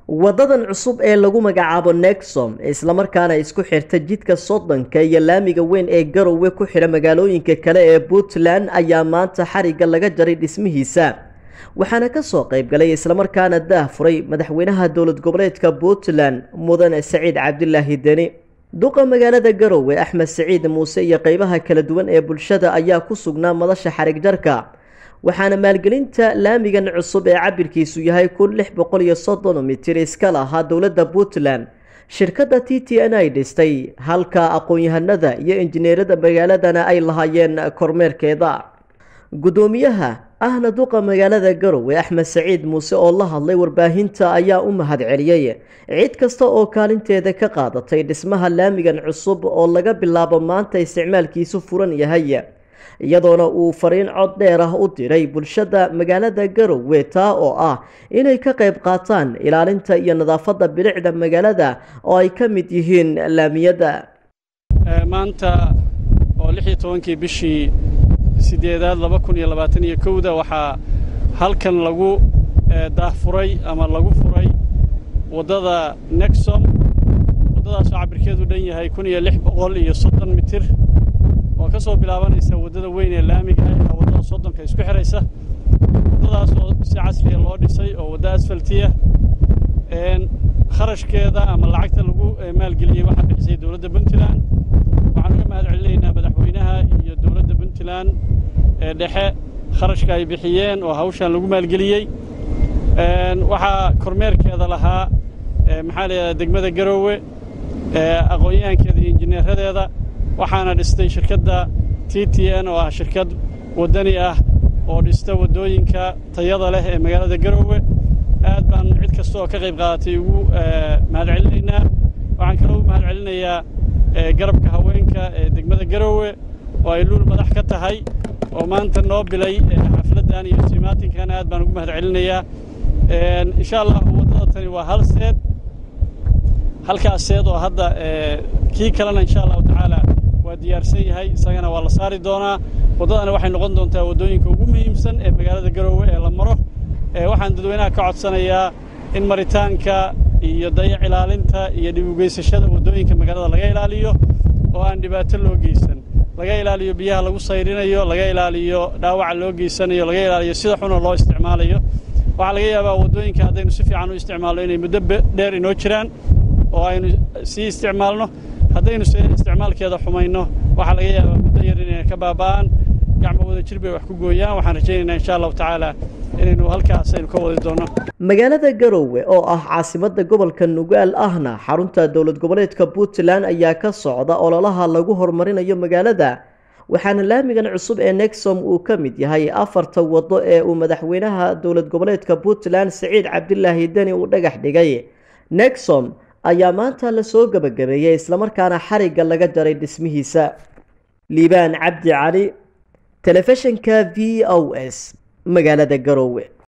wadadan cusub ee lagu magacaabo nexom islamarkaana isku xirta jidka soddonka iyo laamiga weyn ee garowe ku xidha magaalooyinka kale ee puntland ayaa maanta xarigga laga jaray dhismihiisa waxaana kasoo qaybgalay islamarkaana daah furay madaxweynaha dowlad goboleedka puntland mudane saciid cabdilaahi deni duqa magaalada garowe axmed saciid muuse iyo qeybaha kala duwan ee bulshada ayaa ku sugnaa madasha xarig jarka waxaana maalgelinta laamigan cusub ee cabirkiisu yahay kun lix boqol iyo soddon mitir iska lahaa dowladda puntland shirkadda t t n ay dhistay halka aqoon-yahanada iyo injineerada magaaladana ay lahaayeen kormeerkeeda guddoomiyaha ahna duqa magaalada garowe axmed saciid muuse oo la hadlay warbaahinta ayaa u mahad celiyey cid kasta oo kaalinteeda ka qaadatay dhismaha laamigan cusub oo laga bilaabo maanta isticmaalkiisu furan yahay iyadoona uu fariin cod dheer ah u diray bulshada magaalada garowe taa oo ah inay ka qayb qaataan ilaalinta iyo nadaafadda bilicda magaalada oo ay ka mid yihiin laamiyada maanta oo lix iyo tobankii bishii sideedaad laba kun iyo labaatan iyo kowda waxaa halkan lagu daahfuray ama lagu furay waddada nexom waddadaasoo cabirkeedu dhan yahay kun iyo lix boqol iyo soddon mitir oo ka soo bilaabanaysa waddada weyn ee laamiga ah ilaa waddada soddonka isku xidhaysa waddadaas oo si casriya loo dhisay oo wadda asfaltiya kharashkeeda ama lacagta lagu maalgeliyey waxaa bixisay dowladda puntland waxaan uga mahad celinaynaa madaxweynaha iyo dowladda puntland ee dhexe kharashka ay bixiyeen oo hawshan lagu maalgeliyey waxaa kormeerkeeda lahaa maxaa la yidhahdaa degmada garoowe aqoon-yahankeeda iyo injineeradeeda waxaana dhistay shirkadda t t n oo ah shirkad waddani ah oo dhista waddooyinka tayada leh ee magaalada garoowe aad baan cid kasta oo ka qayb qaadatay ugu mahad celinaynaa waxaan kaloo u mahad celinayaa garabka haweenka ee degmada garoowe oo ay luul madax ka tahay oo maanta noo bilay xafladdan iyo simaatinkan aad baan ugu mahad celinayaa insha allahu waddada tani waa hal seed halkaas seed oo hadda kii kalena insha allahu tacaala waa diyaarsan yahay isagana waa la saari doonaa waddadana waxay noqon doontaa waddooyinka ugu muhiimsan ee magaalada garoowe ee la maro waxaan dadweynaha ka codsanayaa in maritaanka iyo dayac ilaalinta iyo dhib ugeysashada waddooyinka magaalada laga ilaaliyo oo aan dhibaato loo geysan laga ilaaliyo biyaha lagu sayrinayo laga ilaaliyo dhaawaca loo geysanayo laga ilaaliyo sida xuna loo isticmaalayo waxaa laga yaabaa waddooyinka haddaynu si fiican u isticmaalno inay muddo dheer inoo jiraan oo aynu sii isticmaalno haddaynu se isticmaalkeeda xumayno waxaa laga yaabaa muddo yar inay ka baaba'aan gacmo wada jir bay wax ku gooyaan waxaan rajaynaynaa insha allahu tacaala inaynu halkaas aynu ka wadi doonno magaalada garowe oo ah caasimadda gobolka nugaal ahna xarunta dowlad goboleedka puntland ayaa ka socda ololaha lagu horumarinayo magaalada waxaana laamigan cusub ee nexom uu ka mid yahay afarta waddo ee uu madaxweynaha dowlad goboleedka puntland saciid cabdilaahi deni uu dhagax dhigay nexom ayaa maanta lasoo gebagabeeyey islamarkaana xarigga laga jaray dhismihiisa liibaan cabdi cali telefishinka v o s magaalada garowe